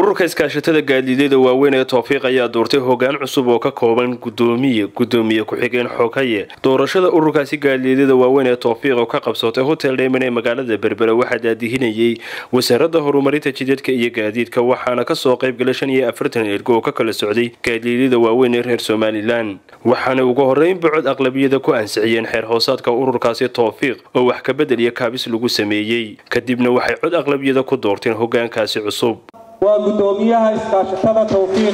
ururka iskaashatada gaadiidyada waaweyn ee toofiiq ayaa doortay hogaan cusub oo ka kooban gudoomiye gudoomiye ku-xigeen xogaye doorashada ururkaasi gaadiidyada waaweyn ee toofiiq oo ka qabsatay hotel dheyman ee magaalada berbera waxaa daadihinayay wasaaradda horumarinta jidadka iyo gaadiidka waxaana kasoo qaybgalay shan iyo afartan ergo oo ka kala socday gaadiidyada waaweyn ee reer somalilan waxaana ugu horeyn bocod aqlabiyada ku ansixiyeen xeer hoosaadka ururkaasi toofiiq oo wax kabedel iyo kaabis lagu sameeyey kadibna waxay cod aqlabiyada ku doorteen hogaankaasi cusub waa gudoomiyaha iskaashatada towfiiq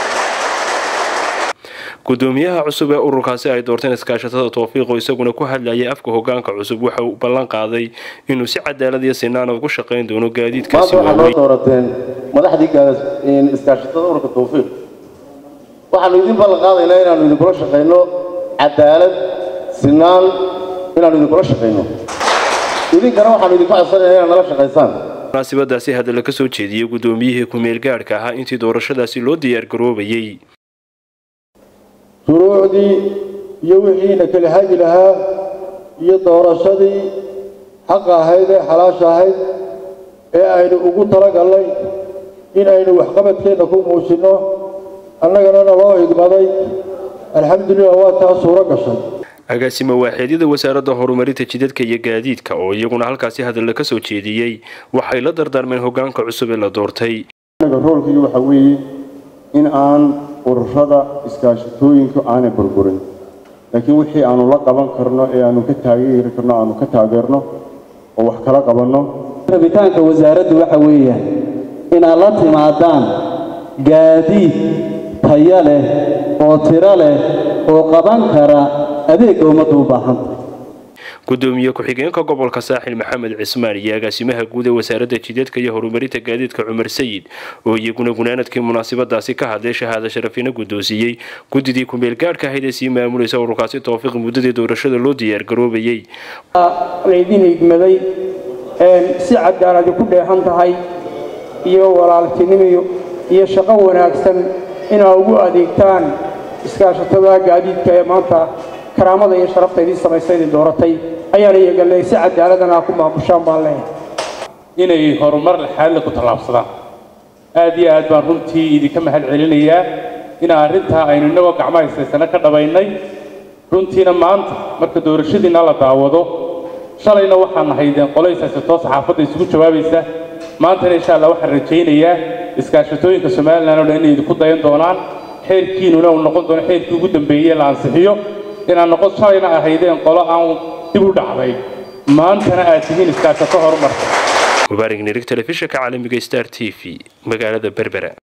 gudoomiyaha cusub ee ururkaasi ay doorteen iskaashatada toofiiq oo isaguna ku hadlayay afka hogaanka cusub waxa uu ballan qaaday inuu si cadaalad iyo sinaan ugu shaqayn doono gaadiidkaasi maanta waxaad noo doorateen madaxdii iskaashatada ururka towfiiq waxaanu idin ballan qaadaynaa inaanu idinkula shaqayno cadaalad sinaan inaanu idinkula shaqayno idinkana waxaanu idinka codsanaynaa inaad nala shaqaysaan munaasibadaasi hadalla ka soo jeediyey gudoomiyihii ku-meel gaadhka ahaa intii doorashadaasi loo diyaargaroobayay shuruucdii iyo wixiina kala hagi lahaa iyo doorashadii xaqa ahayd ee xalaasha ahayd ee aynu ugu talagallay in aynu waxqabadkeenna ku muujinno annagana naloo igmaday alxamdulilah waa taa suuro gashay agaasimo waaxeedyada wasaaradda horumarinta jidadka iyo gaadiidka oo iyaguna halkaasi hadalla ka soo jeediyey waxay la dardaarmeen hogaanka cusub ee la doortay roolkii waxa weeye in aan ururada iskaashatooyinka aanay burburin laakiin wixii aanu la qaban karno ee aanu ka taageeri karno aanu ka taageerno oo wax kala qabanno rabitaanka wasaaraddu waxa weeyaan inaad la timaadaan gaadiid taya leh oo tiro leh oo qaban kara adeegga ummadda u baahanta gudoomiye ku-xigeenka gobolka saaxil maxamed cismaan iyo agaasimaha guud ee wasaaradda jidadka iyo horumarinta gaadiidka cumar sayid oo iyaguna gunaanadkii munaasabadaasi ka hadlay shahaada sharafina guddoonsiiyey guddidii ku-meel gaadhka ahayd ee sii maamulaysa ururkaasi toofiiq muddadii doorashada loo diyaargaroobayay laydin igmaday si cadaaladi ku dheehan tahay iyo walaaltinimiyo iyo shaqo wanaagsan inaa ugu adeegtaan iskaashatada gaadiidka ee maanta karaamada iyo sharafta idiin samaysa idin dooratay ayaana iyagale si cadaaladana ku maamushaan baan leeyahay inay horumar laxaadle ku tallaabsadaan aad iyo aad baan runtii idinka mahad celinayaa in arrintaa aynu innagoo gacmaha haysaysana ka dhabaynay runtiina maanta marka doorashadiina la daawado shalayna waxaan nahaydeen qolayshaysatoo saxaafadda isugu jawaabaysa maantana insha allah waxaan rajaynayaa iskaashatooyinka somalilan oo dhan inay idinku dayan doonaan xeerkiinuna uu noqon doono xeerkii ugu dambeeyey la ansixiyo inaad noqon shalayna ahaydeen qolo aan dib u dhacday maantana aad tihiin iskaashato horumarka mubaarig nirig telefishinka caalamiga star t v magaalada berbera